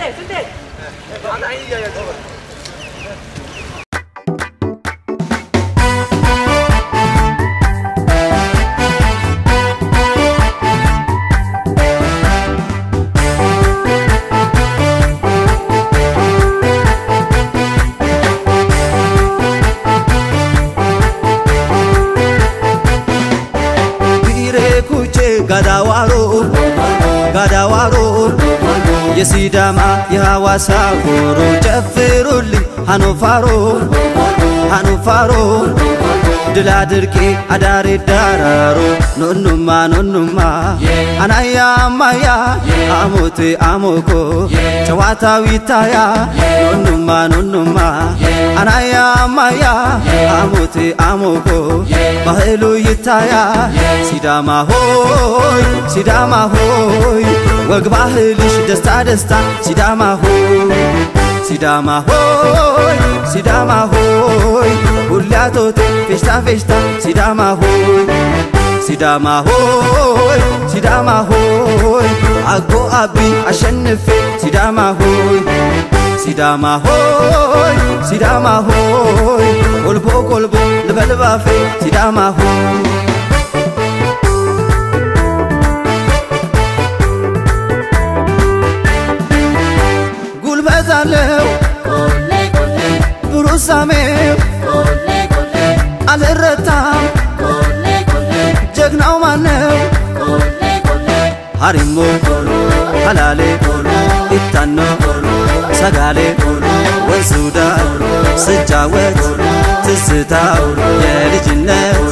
ቢሬኩቼ ጋዳዋሮ ጋዳዋሮ የሲዳማ የሐዋሳ ጎሮ ጨፍሩልኝ ሃኖፋሮ ሃኖፋሮ ድል አድርጌ አዳሬ ዳራሮ ኖኑማ ኖኑማ አናያ ማያ አሞቴ አሞኮ ጨዋታው ይታያ ኖኑማ ኖኑማ አናያ ማያ አሞቴ አሞኮ ባህሉ ይታያ ሲዳማ ሆይ ሲዳማ ሆይ ወግ ባህልሽ ደስታ ደስታ ሲዳማ ሆይ ሲዳማ ሆይ ሲዳማ ሆይ ሁላቶቴ ፌሽታ ፌሽታ ሲዳማ ሆይ ሲዳማ ሆይ ሲዳማ ሆይ አጎ አቢ አሸንፌ ሲዳማ ሆይ ሲዳማ ሆይ ሲዳማ ሆይ ቆልቦ ቆልቦ ልበልባፌ ሲዳማ ሆይ ጉልበት አለው ብሩህ ሳሜው አልረታም ጀግናው ማነው ሀሪሞ ሀላሌ ኢታኖ ሰጋሌ ወንዙዳ ስጫወት ትዝታው የልጅነት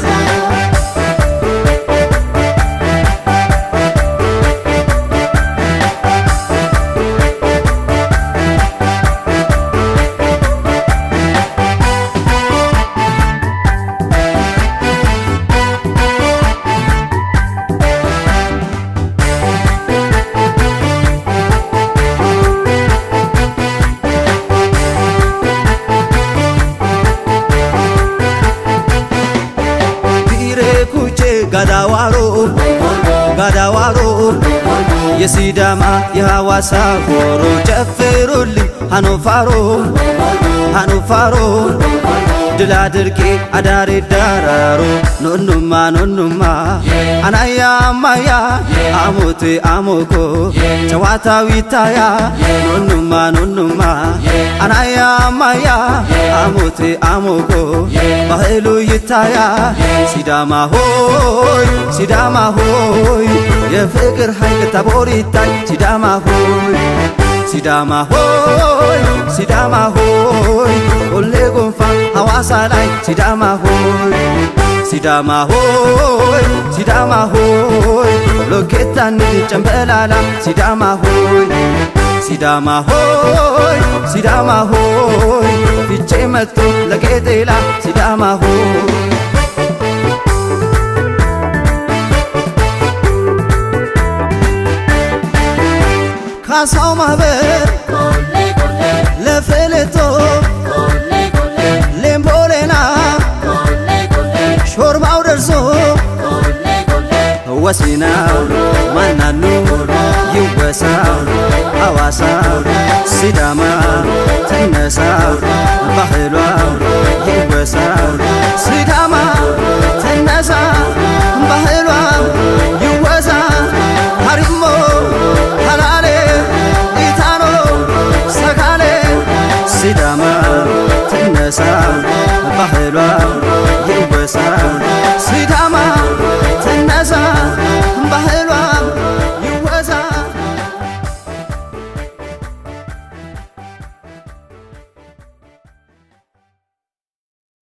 ቢሬኩቼ ጋዳዋሮ ጋዳዋሮ የሲዳማ የሐዋሳ ጎሮ ጨፍሩልኝ ሃኖፋሮ ሃኖፋሮ ድል አድርጌ አዳሬ ዳራሮ ኖኑማ ኖኑማ አናያ ማያ አሞቴ አሞኮ ጨዋታው ይታያ ኖኑማ ኖኑማ አናያ ማያ አሞቴ አሞኮ ባህሉ ይታያ ሲዳማ ሆይ ሲዳማ ሆይ የፍቅር ኃይል ታቦር ይታይ ሲዳማ ሆይ ሲዳማ ሆይ ሲዳማ ሆይ ቆሌ ጎንፋ ሐዋሳ ላይ ሲዳማ ሆይ ሲዳማ ሆይ ሲዳማ ሆይ ሎኬታን ጨምበላላ ሲዳማ ሆይ ሲዳማ ሆይ ሲዳማ ሆይ ፊቼ መጥቶ ለቄጤላ ሲዳማ ሆይ ካሳው ማህበር ለፌሌቶ ሌምቦሌና ሾርባው ደርሶ ወሲናው ማናኑ ይወሳ ሐዋሳ ሲዳማ ትነሳ ባህሏ ይወሳ ሲዳማ